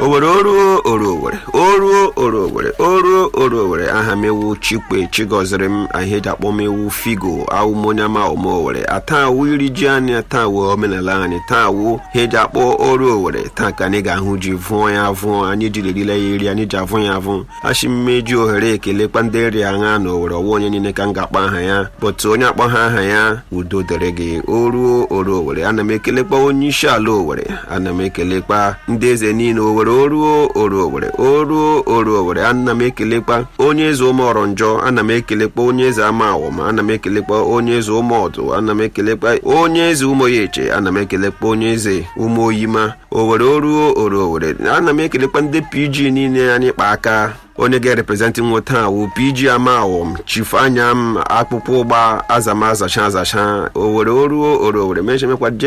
owere oruo orowere oruo orowere oruo orowere aha m ewu chikwe chigoziri m ihe eji akpọ m ewu figo awụmonyama omowere atawu iri ji anyị atawu omenala anyị tawu ihe eji akpọ oru owere taa ka anyị ga-ahụ ji vụọ ya vụọ anyị jiri erile ya eri anyị ji avụ ya avụ achị mmeji ohere ekelekwa ndị eri aṅa na owere ọwa onye niile ka m ga-akpọ aha ya bụtụ onye akpọ ha aha ya udo dịrị gị oruo oru owere ana m ekelekwa onye isi ala owere ana m ekelekwa ndị eze niile owere oruo oru owere oruo oru owere ana m ekelekwa onye eze ụmụ njọ ana m ekelekwa onye eze ama awọm ana m ekelekwa onye eze ụmụ ọdụ ana m ekelekwa onye eze ụmụoyeche ana m ekelekwa onye eze ụmụ oyima owere oruo oru owere ana m ekelekwa ndị pg niile anyị kpa aka onye ga-ereprezentị nwoke a wụ pg amawom chifu anya m akpụkpọ ụgba azama azacha azacha owere oruo oru owere mechemekwa